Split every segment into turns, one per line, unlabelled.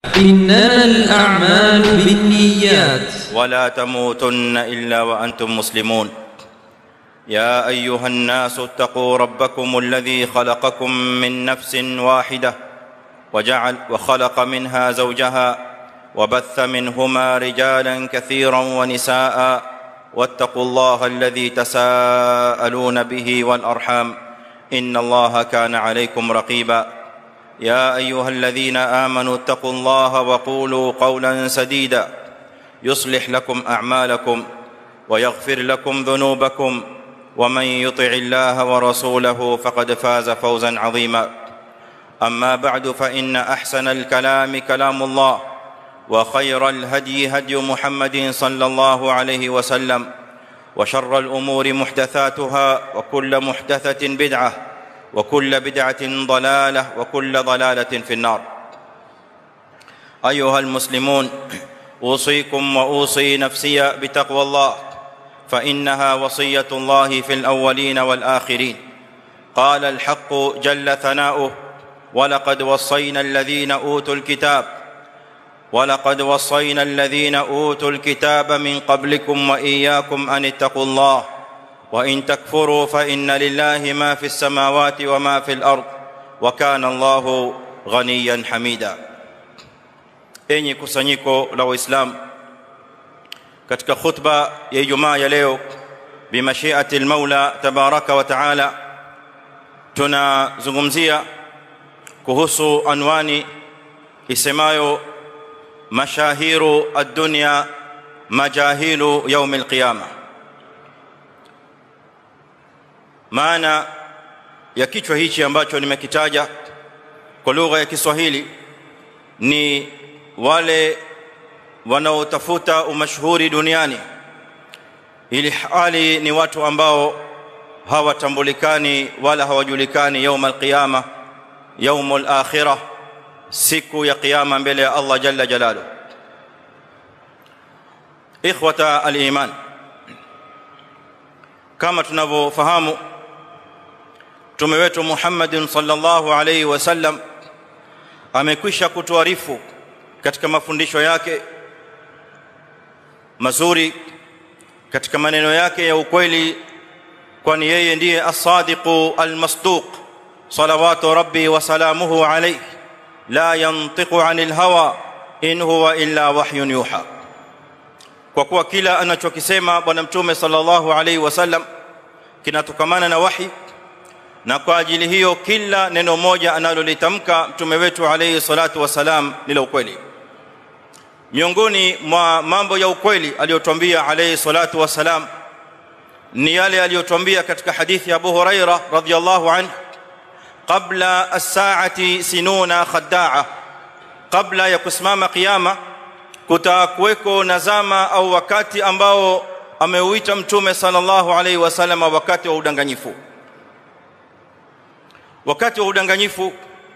إنما الأعمال بالنيات
ولا تموتن الا وانتم مسلمون يا ايها الناس اتقوا ربكم الذي خلقكم من نفس واحده وجعل وخلق منها زوجها وبث منهما رجالا كثيرا ونساء واتقوا الله الذي تساءلون به والارحام ان الله كان عليكم رقيبا يا ايها الذين امنوا اتقوا الله وقولوا قولا سديدا يصلح لكم اعمالكم ويغفر لكم ذنوبكم ومن يطع الله ورسوله فقد فاز فوزا عظيما اما بعد فان احسن الكلام كلام الله وخير الهدي هدي محمد صلى الله عليه وسلم وشر الامور محدثاتها وكل محدثه بدعه وكل بدعه ضلاله وكل ضلاله في النار ايها المسلمون اوصيكم واوصي نفسي بتقوى الله فانها وصيه الله في الاولين والاخرين قال الحق جل ثناؤه ولقد وصينا الذين اوتوا الكتاب ولقد وصينا الذين اوتوا الكتاب من قبلكم واياكم ان اتقوا الله وان تكفروا فان لله ما في السماوات وما في الارض وكان الله غنيا حميدا enyi kusanyiko la waislamu katika khutba ya ijumaa ya leo bimashiati almaula tabaraka wa taala tunazungumzia kuhusu anwani isemayo mashahiru ad-dunya majahilu yaum al-qiyama maana ya kichwa hichi ambacho nimekitaja kwa lugha ya Kiswahili ni wale wanaotafuta umashuhuri duniani ili hali ni watu ambao hawatambulikani wala hawajulikani يوم القيامه يوم الاخره siku ya kiyama mbele ya Allah jalla jalalu ikhwata aliman kama tunavyofahamu mtume wetu Muhammad sallallahu alayhi wasallam amekwisha kutuarifu katika mafundisho yake mazuri katika maneno yake ya ukweli kwani yeye ndiye as-sadiqu al-masduq salawatu rabbi wa salamuhu alayhi la yantiqu anil hawa in huwa illa wahyun yuha kwa kuwa kila anachokisema bwana mtume sallallahu alayhi wasallam kinatokamana na wahi na kwa ajili hiyo kila neno moja analolitamka mtume wetu alayhi salatu wasalam ni la ukweli miongoni mwa mambo ya ukweli aliyotuambia alayhi salatu wasalam ni yale aliyotuambia katika hadithi ya Abu Huraira radhiyallahu anhu qabla as-sa'ati sinuna khadda'a kabla ya kusimama kiyama kutakuweko na zama au wakati ambao ameuita mtume sallallahu alayhi wasallam wakati wa udanganyifu wakati wa udanganyifu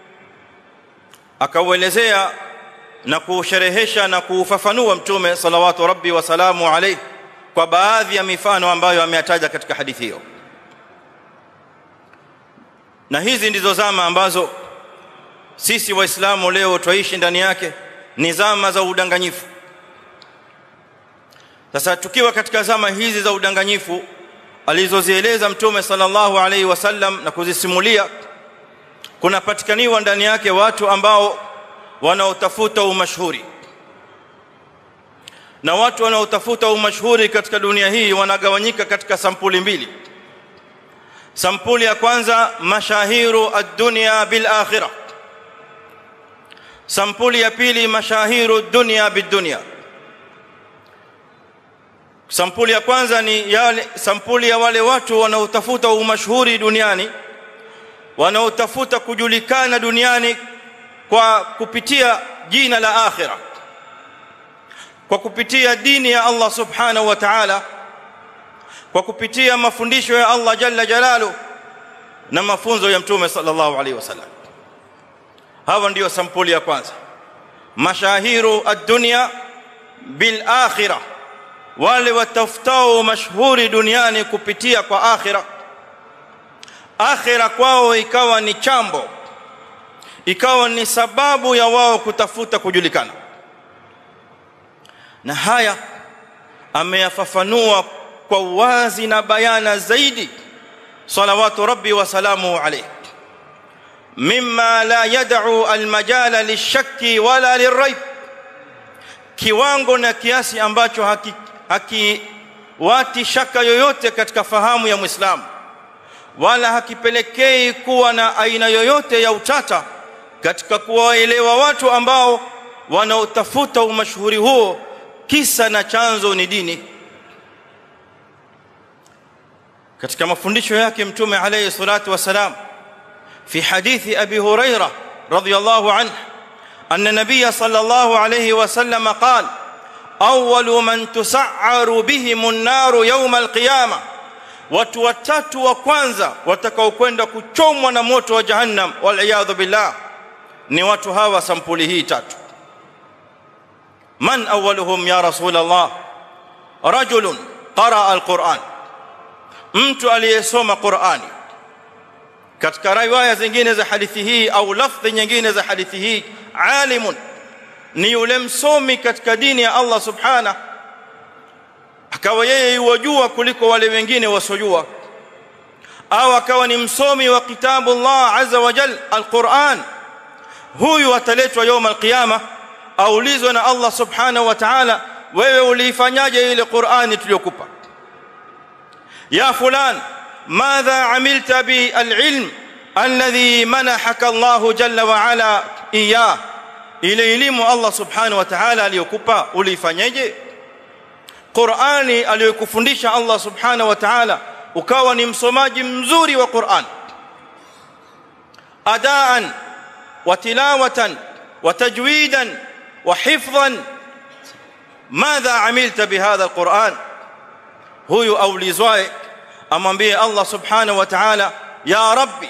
akauelezea na kuusherehesha na kuufafanua mtume salawatu rabbi wa salamu alayhi kwa baadhi ya mifano ambayo ameyataja katika hadithi hiyo na hizi ndizo zama ambazo sisi waislamu leo twaishi ndani yake ni zama za udanganyifu sasa tukiwa katika zama hizi za udanganyifu alizozieleza mtume sallallahu alaihi wasallam na kuzisimulia kunapatikaniwa ndani yake watu ambao wanaotafuta umashuhuri na watu wanaotafuta umashuhuri katika dunia hii wanagawanyika katika sampuli mbili sampuli ya kwanza mashahiru ad-dunya bil akhirah sampuli ya pili mashahiru dunya bid dunya sampuli ya kwanza ni yale sampuli ya wale watu wanaotafuta umashuhuri duniani wanaotafuta kujulikana duniani kwa kupitia jina la akhirah kwa kupitia dini ya Allah subhanahu wa ta'ala kwa kupitia mafundisho ya Allah jalla jalalu na mafunzo ya mtume sallallahu alaihi wasallam hawa ndio sampuli ya kwanza mashahiru ad-dunya bil akhirah wale watafutao mashuhuri duniani kupitia kwa akhira akhira kwao ikawa ni chambo ikawa ni sababu ya wao kutafuta kujulikana na haya ameyafafanua kwa uwazi na bayana zaidi salawatu rabbi wa salamu alayhi mimma la yad'u almajala lishakki wala lirayb kiwango na kiasi ambacho haki, haki wati shaka yoyote katika fahamu ya muislamu wala hakipelekei kuwa na aina yoyote ya utata katika kuwaelewa watu ambao wanaotafuta umashuhuri huo kisa na chanzo ni dini katika mafundisho yake mtume alayhi salatu wasalam fi hadithi abi huraira radhiyallahu anhu anna nabiy sallallahu alayhi wasallam qala awwalu man tus'aru bihim an-nar yawm al-qiyamah watu watatu wa kwanza watakaokwenda kuchomwa na moto wa jahannam wal iyadhu billah ni watu hawa sampuli hii tatu man awwaluhum ya rasul allah rajulun qara al-quran mtu aliyesoma qurani katika riwaya zingine za hadithi hii au lafdhi nyingine za hadithi hii alimun ni yule msomi katika dini ya Allah subhana akawa yeye yuwajua kuliko wale wengine wasojua au akawa ni msomi wa kitabu Allah azza wa jal alquran huyu ataletwa يوم القيامه aulizwa na Allah subhanahu wa ta'ala wewe uliifanyaje ile Qur'ani tuliyokupa ya fulan madha amilta bi alilm alladhi manahaka Allah jalla wa ala iyah ile elimu Allah subhanahu wa ta'ala aliyokupa uliifanyaje Qur'ani aliyokufundisha Allah subhanahu wa ta'ala ukawa ni msomaji mzuri wa Qur'an adaan wa tilawatan wa tajwidan wa hifdhan madha amilta bihadha alquran huyu aulizwaye amwambie Allah subhanahu wa ta'ala ya rabbi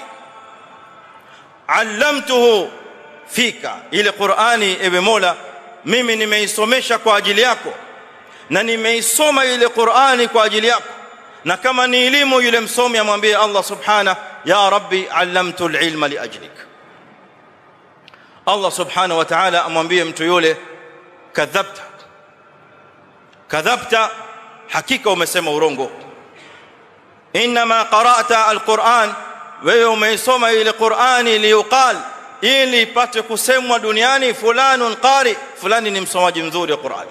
allamtuhu fika ile Qur'ani ewe Mola mimi nimeisomesha kwa ajili yako na nimeisoma ile Qur'ani kwa ajili yako na kama ni elimu yule msomi amwambie Allah subhana ya rabbi allamtu alilma liajlik Allah subhanahu wa ta'ala amwambie mtu yule kadhabta kadhabta hakika umesema urongo inma qara'ta alquran wewe umeisoma ile Qur'ani liyuqal ili ipate kusemwa duniani fulanun qari fulani ni msomaji mzuri wa Qur'an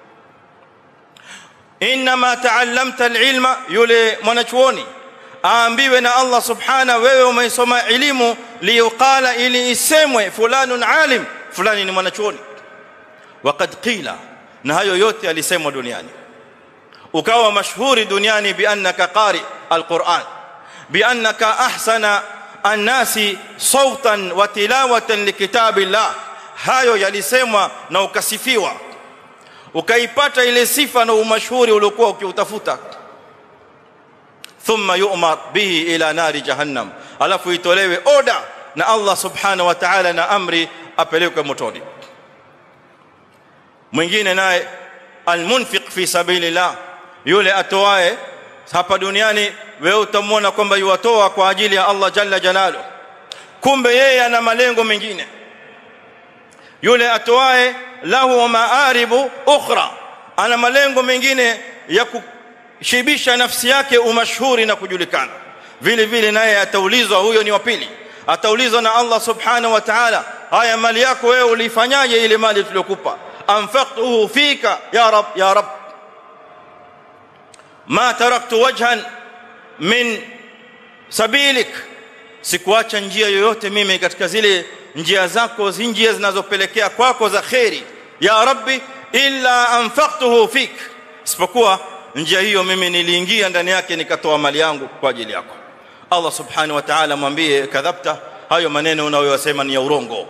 inma ta'allamta alilma yule mwanachuoni aambiwe na Allah subhana wewe umeisoma elimu liyuqala ili isemwe fulanun alim fulani ni mwanachuoni waqad qila na hayo yote alisemwa duniani ukawa mashhuri duniani bi annaka qari alquran bi annaka ahsana annasi sautan wa tilawatan likitabillah hayo yalisemwa na ukasifiwa ukaipata ile sifa na umashhuri uliokuwa ukiutafuta thumma yu'mar bihi ila nari jahannam alafu itolewe oda na Allah subhanahu wa ta'ala na amri apelekwe motoni mwingine naye almunfiq fi sabilillah yule atoae hapa duniani wewe utamwona kwamba yuwatoa kwa ajili ya Allah jalla jalalu kumbe yeye ana malengo mengine yule atoae lahu maaribu ukhra ana malengo mengine ya kushibisha nafsi yake umashhuri na kujulikana vile vile naye ataulizwa huyo ni wa pili ataulizwa na Allah subhanahu wa ta'ala haya mali yako wewe ulifanyaje ile mali tuliyokupa anfaqtuhu fika ya rab ya rab ma taraktu wajhan min sabilik sikuacha njia yoyote mimi katika zile njia zako zi njia zinazopelekea kwako za khairi ya rabbi illa anfaqtuhu fik isipokuwa njia hiyo mimi niliingia ndani yake nikatoa mali yangu kwa ajili yako Allah subhanahu wa ta'ala mwambie kadhabta hayo maneno unayosema ni ya urongo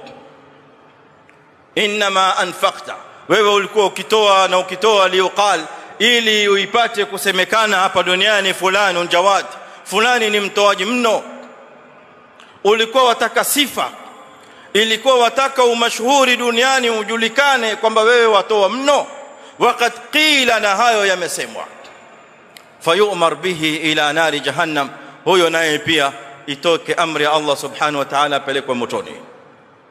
inma anfaqta wewe ulikuwa ukitoa na ukitoa liuqal ili uipate kusemekana hapa duniani fulani jawad fulani ni mtoaji mno ulikuwa wataka sifa ilikuwa wataka umashhuri duniani ujulikane kwamba wewe watoa mno waqad qila na hayo yamesemwa fayumar bihi ila nari jahannam huyo naye pia itoke amri ya Allah subhanahu wa ta'ala apelekwe motoni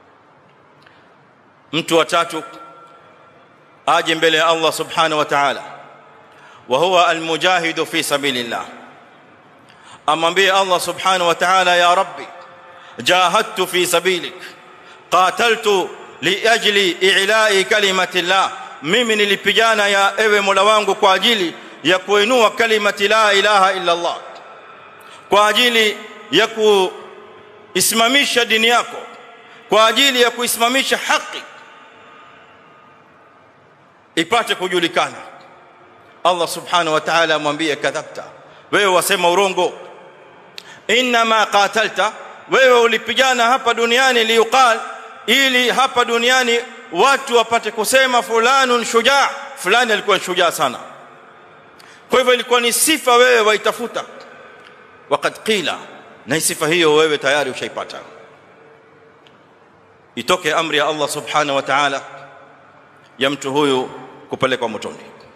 mtu wa tatu aje mbele ya Allah subhanahu wa ta'ala wa huwa almujahidu fi sabilillah amwambie Allah subhanahu wa ta'ala ya rabbi jahadtu fi sabilik qataltu liajli i'la'i kalimati llah mimi nilipigana ya ewe Mola wangu kwa ajili ya kuinua kalimati la ilaha illa Allah kwa ajili ya kuisimamisha dini yako kwa ajili ya kuisimamisha haki ipate kujulikana Allah subhanahu wa ta'ala amwambie kadhabta wewe wasema urongo inma qatalta wewe ulipigana hapa duniani liuqal ili hapa duniani watu wapate kusema fulanun shujaa fulani alikuwa shujaa sana kwa hivyo ilikuwa ni sifa wewe waitafuta waqad qila na sifa hiyo wewe tayari ushaipata itoke amri ya Allah subhanahu wa ta'ala ya mtu huyu kupelekwa motoni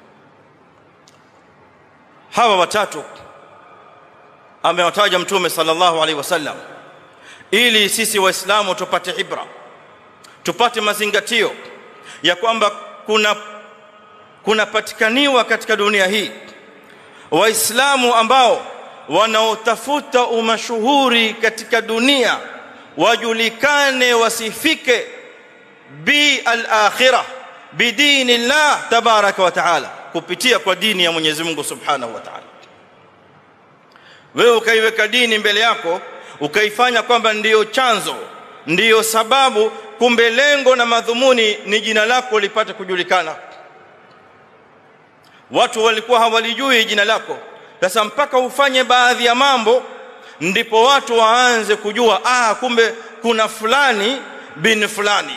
hawa watatu amewataja mtume sallallahu alaihi wasallam ili sisi waislamu tupate ibra tupate mazingatio ya kwamba kuna kunapatikaniwa katika dunia hii waislamu ambao wanaotafuta umashuhuri katika dunia wajulikane wasifike bi al-akhirah bidini llah tabaraka wa taala kupitia kwa dini ya Mwenyezi Mungu subhanahu wa taala wewe ukaiweka dini mbele yako ukaifanya kwamba ndiyo chanzo ndiyo sababu kumbe lengo na madhumuni ni jina lako lipate kujulikana watu walikuwa hawalijui jina lako sasa mpaka ufanye baadhi ya mambo ndipo watu waanze kujua ah kumbe kuna fulani bin fulani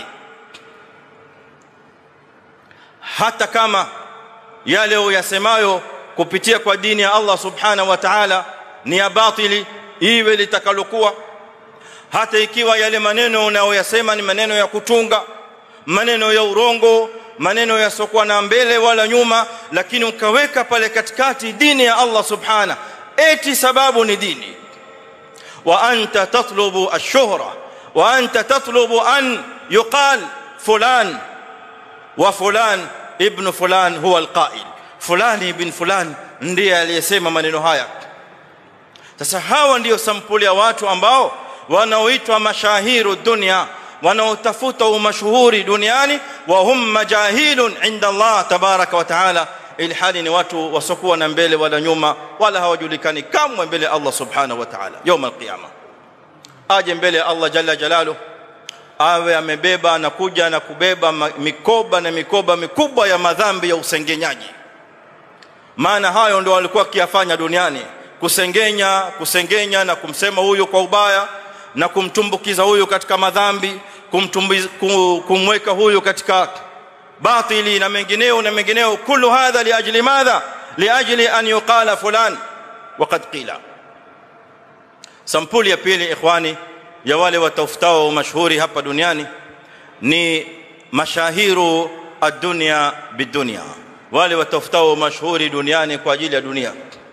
hata kama yale uyasemayo kupitia kwa dini ya Allah subhanahu wa ta'ala ni ya batili iwe litakalokuwa hata ikiwa yale maneno unayoyasema ni maneno ya kutunga maneno ya urongo maneno yasiokuwa na mbele wala nyuma lakini ukaweka pale katikati dini ya Allah subhana eti sababu ni dini wa anta tatlubu ash-shuhra wa anta tatlubu an yuqal fulan wa fulan ibn fulan huwa alqa'il fulani ibn fulan ndiye aliyesema maneno haya sasa hawa ndiyo sampuli ya watu ambao wanaoitwa mashahiru dunia wanaotafuta umashuhuri duniani wa hum majahilun inda Allah tabaraka wa taala ilhali ni watu wasokuwa na mbele wala nyuma wala hawajulikani kamwe mbele Allah subhanahu wa ta'ala يوم القيامه aje mbele Allah jalla jalalu awe amebeba na kuja na kubeba mikoba na mikoba mikubwa ya madhambi ya usengenyaji maana hayo ndio walikuwa kiafanya duniani kusengenya kusengenya na kumsema huyu kwa ubaya na kumtumbukiza huyu katika madhambi kumweka huyu katika batili na mengineo na mengineo kullu hadha liajli madha liajli an yuqala fulan waqad qila sampuli ya pili ikhwani ya wale watafutao mashuhuri hapa duniani ni mashahiru ad-dunya bidunya wale watafutao mashuhuri duniani kwa ajili ya dunia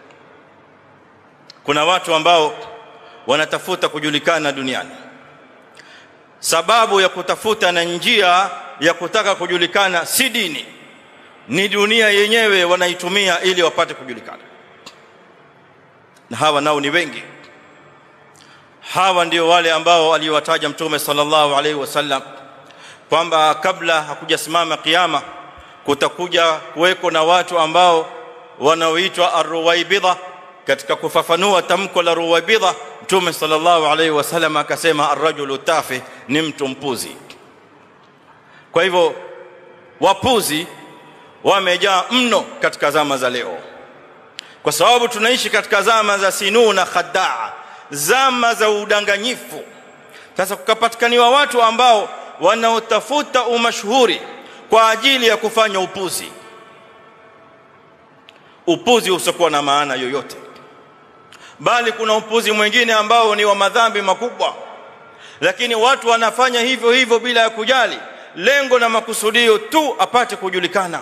kuna watu ambao wanatafuta kujulikana duniani sababu ya kutafuta na njia ya kutaka kujulikana si dini ni dunia yenyewe wanaitumia ili wapate kujulikana na hawa nao ni wengi hawa ndio wale ambao aliwataja mtume sallallahu alaihi wasallam kwamba kabla hakujasimama kiyama kutakuja kuweko na watu ambao wanaoitwa arruwaibidha katika kufafanua tamko la ruwaibidha mtume sallallahu alaihi wasallam akasema arrajulu tafi ni mtu mpuzi kwa hivyo wapuzi wamejaa mno katika zama za leo kwa sababu tunaishi katika zama za sinu na khadaa zama za udanganyifu sasa kukapatikaniwa watu ambao wanaotafuta umashuhuri kwa ajili ya kufanya upuzi upuzi usiokuwa na maana yoyote bali kuna upuzi mwingine ambao ni wa madhambi makubwa lakini watu wanafanya hivyo hivyo bila ya kujali lengo na makusudio tu apate kujulikana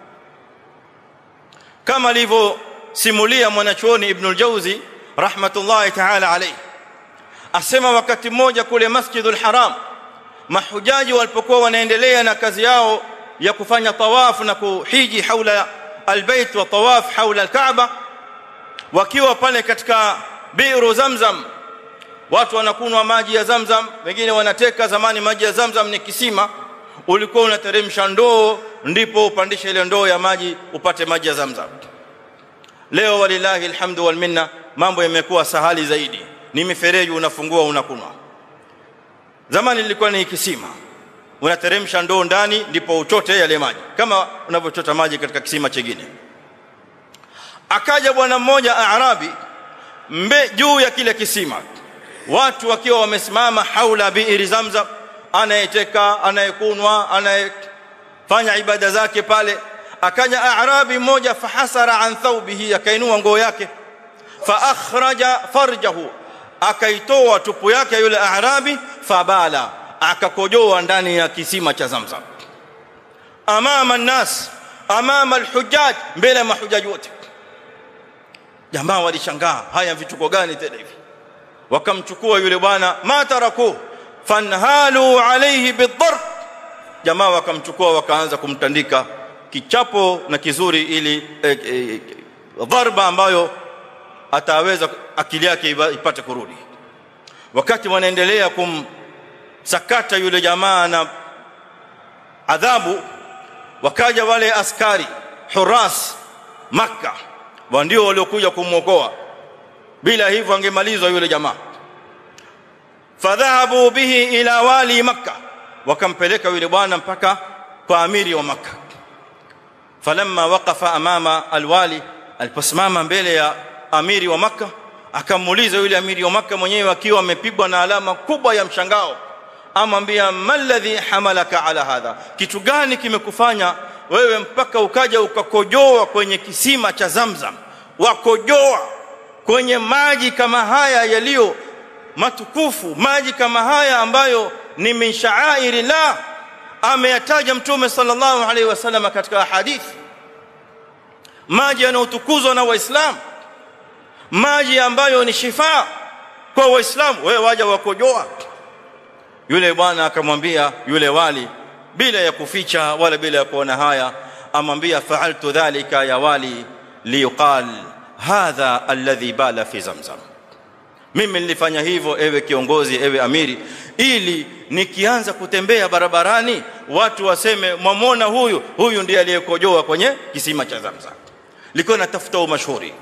kama alivyosimulia mwanachuoni Ibn al-Jauzi rahmatullahi ta'ala alayhi asema wakati mmoja kule Masjidul Haram mahujaji walipokuwa wanaendelea na kazi yao ya kufanya tawafu na kuhiji haula albayt wa tawaf haula alkaaba wakiwa pale katika biru zamzam watu wanakunwa maji ya zamzam wengine wanateka zamani maji ya zamzam ni kisima ulikuwa unateremsha ndoo ndipo upandishe ile ndoo ya maji upate maji ya zamzam leo walillahi alhamdu wal minna mambo yamekuwa sahali zaidi ni mifereji unafungua unakunwa zamani lilikuwa ni kisima unateremsha ndoo ndani ndipo uchote yale maji kama unavyochota maji katika kisima chingine akaja bwana mmoja arabi mbe juu ya kile kisima watu wakiwa wamesimama haula biiri zamzam anayeteka anayekunwa anayefanya ibada zake pale akaja arabi mmoja fahasara an thawbihi akainua nguo yake fa akhraja farjahu akaitoa tupu yake yule arabi fabala akakojoa ndani ya kisima cha zamzam amama nnas amama alhujjaj mbele ya mahujaji wote jamaa walishangaa haya vituko gani tena hivi wakamchukua yule bwana mataraku fanhalu alayhi bidharb jamaa wakamchukua wakaanza kumtandika kichapo na kizuri ili eh, eh, dharba ambayo ataweza akili yake ipate kurudi wakati wanaendelea kumsakata yule jamaa na adhabu wakaja wale askari huras makka ndio waliokuja kumwokoa bila hivyo angemalizwa yule jamaa fadhahabu bihi ila wali makka wakampeleka yule bwana mpaka kwa amiri wa makka falamma waqafa amama alwali aliposimama mbele ya amiri wa makka akamuuliza yule amiri wa makka mwenyewe akiwa amepigwa na alama kubwa ya mshangao amwambia malladhi hamalaka ala hadha kitu gani kimekufanya wewe mpaka ukaja ukakojoa kwenye kisima cha zamzam wakojoa kwenye maji kama haya yaliyo matukufu maji kama haya ambayo ni min sha'airi la ameyataja mtume sallallahu alaihi wasallam katika hadithi maji yanayotukuzwa na waislamu maji ambayo ni shifa kwa waislamu wewe waja wakojoa yule bwana akamwambia yule wali bila ya kuficha wala bila ya kuona haya amwambia fa'altu dhalika ya wali liyuqal hadha alladhi bala fi zamzam mimi nilifanya hivyo ewe kiongozi ewe amiri ili nikianza kutembea barabarani watu waseme mwamona huyu huyu ndiye aliyekojoa kwenye kisima cha zamzam liko natafuta umashuhuri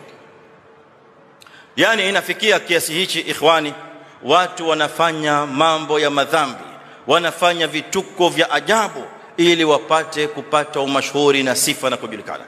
yani inafikia kiasi hichi ikhwani watu wanafanya mambo ya madhambi wanafanya vituko vya ajabu ili wapate kupata umashuhuri na sifa na kujulikana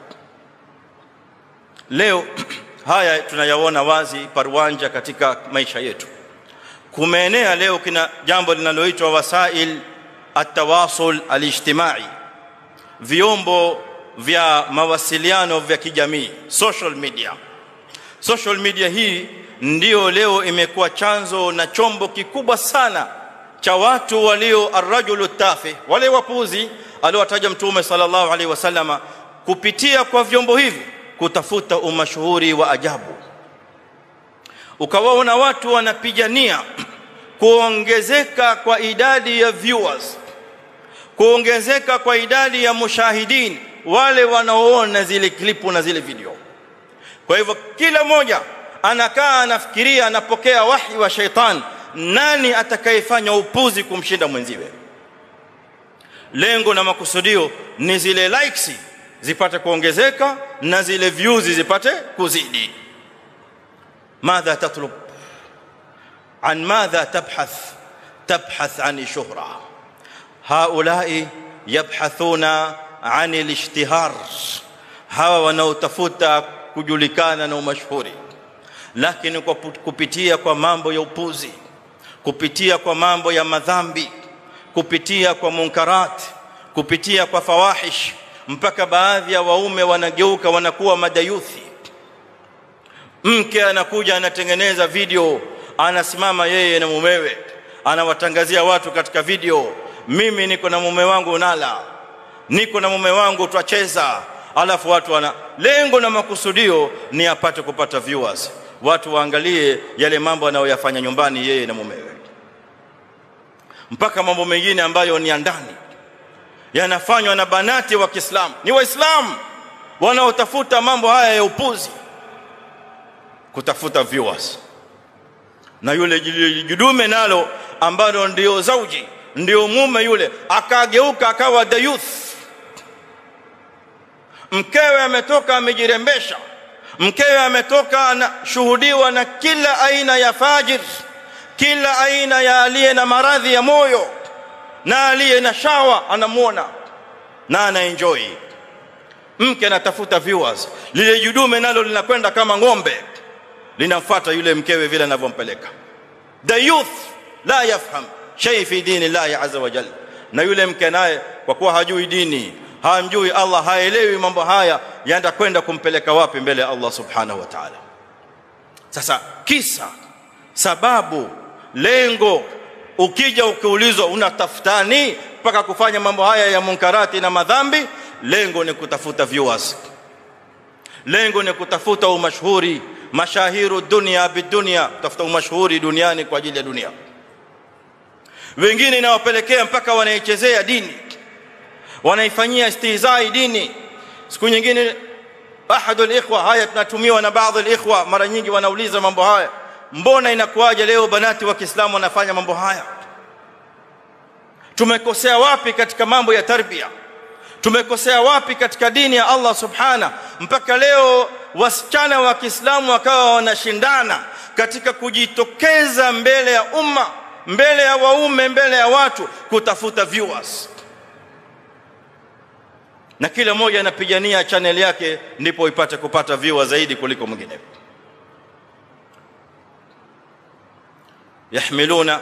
leo haya tunayaona wazi parwanja katika maisha yetu kumeenea leo kina jambo linaloitwa wasail atawasul alijtimai vyombo vya mawasiliano vya kijamii social media social media hii ndio leo imekuwa chanzo na chombo kikubwa sana cha watu walio arrajulu tafi wale wapuzi aliowataja mtume sallallahu alaihi wasallama kupitia kwa vyombo hivi kutafuta umashuhuri wa ajabu ukawaona watu wanapigania kuongezeka kwa idadi ya viewers kuongezeka kwa idadi ya mushahidin wale wanaoona zile klipu na zile video kwa hivyo kila mmoja anakaa anafikiria anapokea wahi wa shaitan nani atakayefanya upuzi kumshinda mwenziwe lengo na makusudio ni zile likes zipate kuongezeka na zile views zipate kuzidi madha tatlub an madha tabhath tabhath an shuhra haulai yabhathuna an al-ishtihar hawa wanaotafuta kujulikana na umashuhuri lakini kwa kupitia kwa mambo ya upuzi kupitia kwa mambo ya madhambi kupitia kwa munkarat kupitia kwa fawahish mpaka baadhi ya waume wanageuka wanakuwa madayuthi mke anakuja anatengeneza video anasimama yeye na mumewe anawatangazia watu katika video mimi niko na mume wangu nala niko na mume wangu twacheza alafu watu wana lengo na makusudio ni apate kupata viewers watu waangalie yale mambo anayoyafanya nyumbani yeye na mumewe mpaka mambo mengine ambayo ni ya ndani yanafanywa na banati wa Kiislamu ni waislamu wanaotafuta mambo haya ya upuzi kutafuta viewers na yule jidume nalo ambalo ndio zauji ndio mume yule akageuka akawa the youth mkewe ametoka amejirembesha mkewe ametoka anashuhudiwa na kila aina ya fajir kila aina ya aliye na maradhi ya moyo na aliye na shawa anamuona na anaenjoy mke anatafuta viewers lile judume nalo linakwenda kama ng'ombe linamfuata yule mkewe vile anavyompeleka the youth la yafham shay fi dini Allah azza wa jalla na yule mke naye kwa kuwa hajui dini hamjui Allah haelewi mambo haya yaenda kwenda kumpeleka wapi mbele ya Allah subhanahu wa ta'ala sasa kisa sababu lengo ukija ukiulizwa unatafutani mpaka kufanya mambo haya ya munkarati na madhambi lengo ni kutafuta viewers lengo ni kutafuta umashhuri mashahiru dunia bidunia kutafuta umashhuri duniani kwa ajili ya dunia wengine inawapelekea mpaka wanaichezea dini wanaifanyia istihzai dini siku nyingine ahadul ikhwa haya tunatumiwa na baadhi alikhwa mara nyingi wanauliza mambo haya mbona inakuwaje leo banati wa Kiislamu wanafanya mambo haya tumekosea wapi katika mambo ya tarbia tumekosea wapi katika dini ya Allah subhana mpaka leo wasichana wa Kiislamu wakawa wanashindana katika kujitokeza mbele ya umma mbele ya waume mbele ya watu kutafuta viewers na kila mmoja anapigania channel yake ndipo ipate kupata viewers zaidi kuliko mwingine يحملون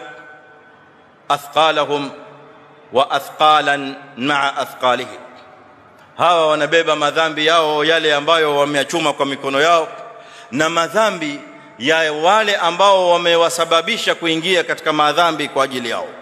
اثقالهم واثقالا مع اثقالهم hawa wanabeba madhambi yao yale ambayo wameyachuma kwa mikono yao na madhambi ya wale ambao wamewasababisha kuingia katika madhambi kwa ajili yao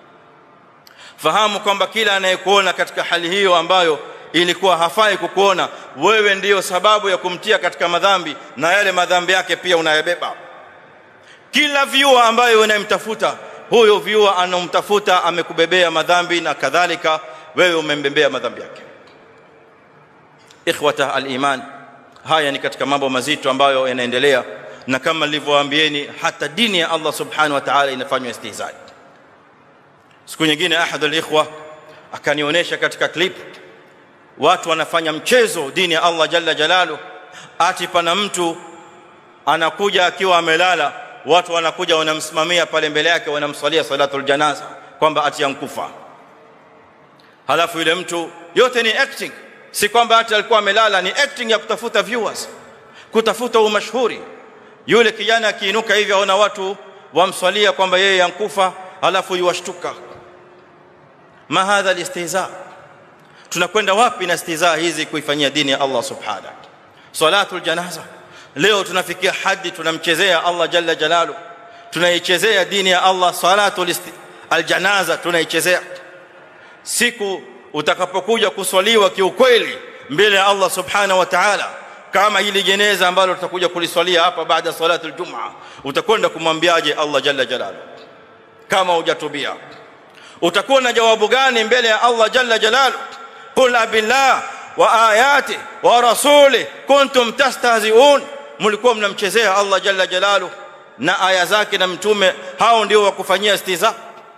fahamu kwamba kila anayekuona katika hali hiyo ambayo ilikuwa hafai kukuona wewe ndiyo sababu ya kumtia katika madhambi na yale madhambi yake pia unayabeba kila viewer ambaye unayemtafuta huyo viewer anomtafuta amekubebea madhambi na kadhalika wewe umembebea madhambi yake ikhwata aliman haya ni katika mambo mazito ambayo yanaendelea na kama nilivyowaambieni hata dini ya Allah subhanahu wa ta'ala inafanywa istihzai siku nyingine ahad alikhwa akanionyesha katika clip watu wanafanya mchezo dini ya Allah jalla jalalu ati pana mtu anakuja akiwa amelala watu wanakuja wanamsimamia pale mbele yake wanamswalia salatul janaza kwamba ati yankufa halafu yule mtu yote ni acting si kwamba hata alikuwa amelala ni acting ya kutafuta viewers kutafuta umashhuri yule kijana akiinuka hivi aona watu wamswalia kwamba yeye yankufa halafu yuwashtuka ma hadha alistihza tunakwenda wapi na istihza hizi kuifanyia dini ya Allah subhanahu salatul janaza leo tunafikia hadi tunamchezea Allah jalla jalalu tunaichezea dini ya Allah salatul aljanaza tunaichezea siku utakapokuja kuswaliwa kiukweli mbele ya Allah subhanahu wa ta'ala kama hili jeneza ambalo tutakuja kuliswalia hapa baada salatu aljumaa utakwenda kumwambiaje Allah jalla jalalu kama hujatubia utakuwa na jawabu gani mbele ya Allah jalla jalalu qul abillah wa ayati wa rasuli kuntum tastahzi'un mlikuwa mnamchezea Allah jalla jalalu na aya zake na mtume hao ndio wakufanyia istiza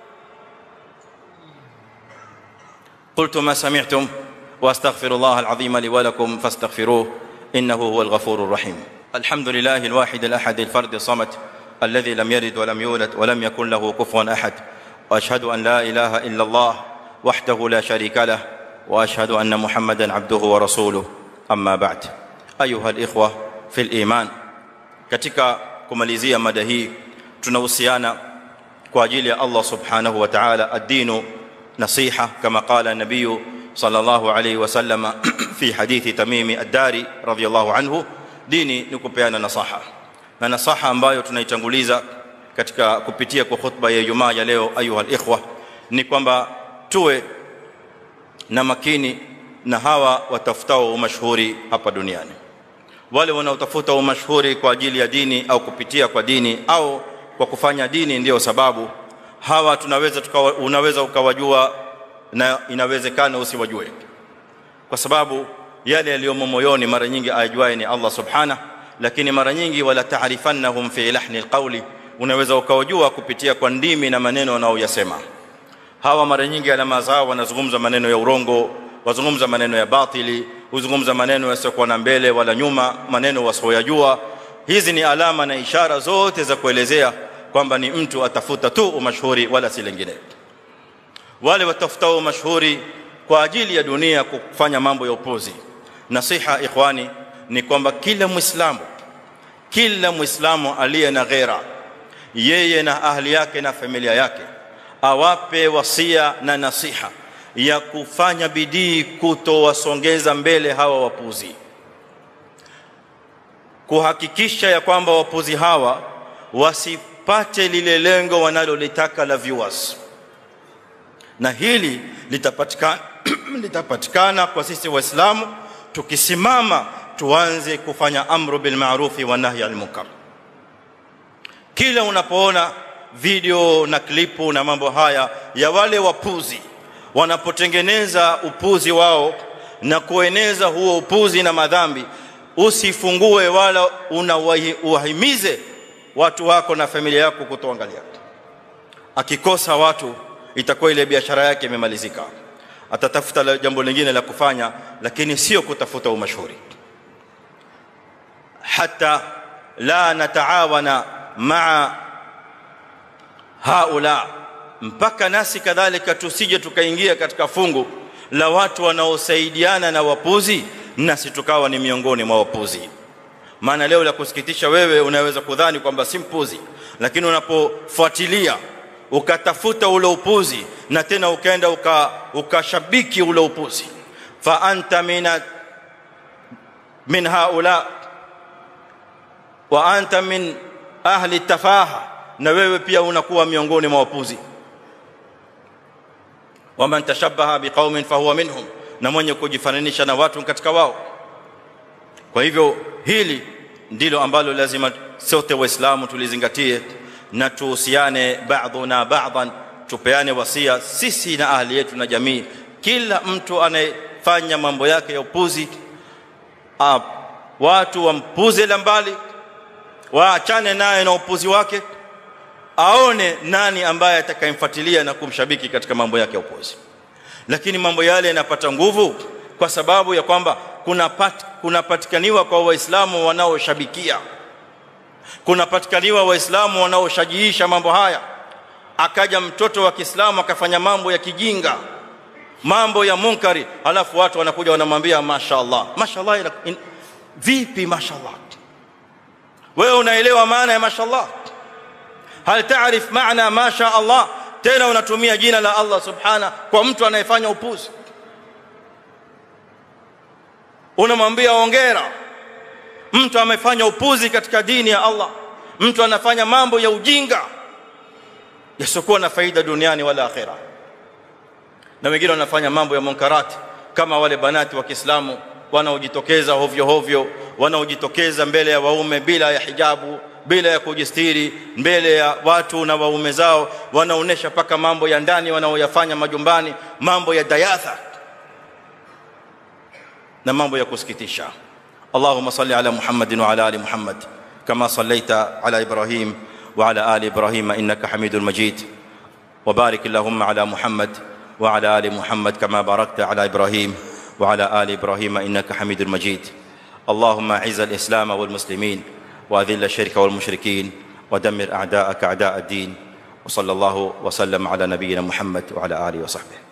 قلت ما سمعتم واستغفر الله العظيم لي ولكم فاستغفروه انه هو الغفور الرحيم الحمد لله الواحد الاحد الفرد الصمد الذي لم يلد ولم يولد ولم يكن له كفوا احد واشهد ان لا اله الا الله وحده لا شريك له واشهد ان محمدا عبده ورسوله اما بعد ايها الاخوه في الايمان katika kumalizia mada hii tunahusiana kwa ajili ya Allah subhanahu wa ta'ala ad-dinu nasiha kama qala an-nabiy sallallahu alayhi wasallam fi hadithi tamimi ad-dari radiyallahu anhu dini ni kupeana nasaha na nasaha ambayo tunaitanguliza katika kupitia kwa khutba ya Ijumaa ya leo ayuha al-ikhwa ni kwamba tuwe na makini na hawa watafutao umashhuri hapa duniani wale wanaotafuta umashhuri kwa ajili ya dini au kupitia kwa dini au kwa kufanya dini ndiyo sababu hawa tunaweza tukawa, unaweza ukawajua na inawezekana usiwajue kwa sababu yale yaliyomo moyoni mara nyingi ajuaye ni Allah subhana lakini mara nyingi wala taarifannahum fi lahni alqawli unaweza ukawajua kupitia kwa ndimi na maneno wanaoyasema hawa mara nyingi alama zao wanazungumza maneno ya urongo wazungumza maneno ya batili huzungumza maneno yasiyokuwa na mbele wala nyuma maneno wasioyajua hizi ni alama na ishara zote za kuelezea kwamba ni mtu atafuta tu umashuhuri wala si lingine wale watafutao mashuhuri kwa ajili ya dunia kufanya mambo ya upuzi nasiha ikhwani ni kwamba kila muislamu kila muislamu aliye na ghera yeye na ahli yake na familia yake awape wasia na nasiha ya kufanya bidii kutowasongeza mbele hawa wapuzi kuhakikisha ya kwamba wapuzi hawa wasipate lile lengo wanalolitaka la viewers na hili litapatikana litapatikana kwa sisi waislamu tukisimama tuanze kufanya amru bil ma'rufi wa nahy al munkar kila unapoona video na klipu na mambo haya ya wale wapuzi wanapotengeneza upuzi wao na kueneza huo upuzi na madhambi usifungue wala unawahimize watu wako na familia yako kutoangalia akikosa watu itakuwa ile biashara yake imemalizika atatafuta jambo lingine la kufanya lakini sio kutafuta umashuhuri hata la nataawana maa haula mpaka nasi kadhalika tusije tukaingia katika fungu la watu wanaosaidiana na wapuzi nasi tukawa ni miongoni mwa wapuzi maana leo la kusikitisha wewe unaweza kudhani kwamba si mpuzi lakini unapofuatilia ukatafuta ule upuzi na tena ukaenda ukashabiki uka ule upuzi fa anta min min haula wa anta min ahli tafaha na wewe pia unakuwa miongoni mwa wapuzi waman tashabbaha biqaumin fahuwa minhum na mwenye kujifananisha na watu katika wao kwa hivyo hili ndilo ambalo lazima sote waislamu tulizingatie na tuhusiane ba'dhuna ba'dhan tupeane wasia sisi na ahli yetu na jamii kila mtu anayefanya mambo yake ya upuzi uh, watu wampuze la mbali waachane naye na upuzi wake aone nani ambaye atakayemfuatilia na kumshabiki katika mambo yake ya upuzi lakini mambo yale yanapata nguvu kwa sababu ya kwamba kuna pat, kunapatikaniwa kwa waislamu wanaoshabikia kunapatikaniwa waislamu wanaoshajiisha mambo haya akaja mtoto wa Kiislamu akafanya mambo ya kijinga mambo ya munkari halafu watu wanakuja wanamwambia mashaallah mashaallah ina, in, vipi mashaallah wewe unaelewa maana ya mashaallah hal taarif maana masha Allah tena unatumia jina la Allah subhana kwa mtu anayefanya upuzi unamwambia ongera mtu amefanya upuzi katika dini ya Allah mtu anafanya mambo ya ujinga yasiokuwa na faida duniani wala akhera na wengine wanafanya mambo ya munkarati kama wale banati wa Kiislamu wanaojitokeza hovyo hovyo wanaojitokeza mbele ya waume bila ya hijabu bila ya kujistiri mbele ya watu na waume zao wanaonesha paka mambo ya ndani wanaoyafanya majumbani mambo ya dayatha na mambo ya kusikitisha اللهم صل على محمد وعلى ال محمد كما صليت على ابراهيم وعلى ال ابراهيم انك حميد مجيد وبارك اللهم على محمد وعلى ال محمد كما باركت على ابراهيم وعلى ال ابراهيم انك حميد مجيد اللهم اعز الاسلام والمسلمين واذل الشرك والمشركين ودمر اعداءك اعداء الدين وصلى الله وسلم على نبينا محمد وعلى اله وصحبه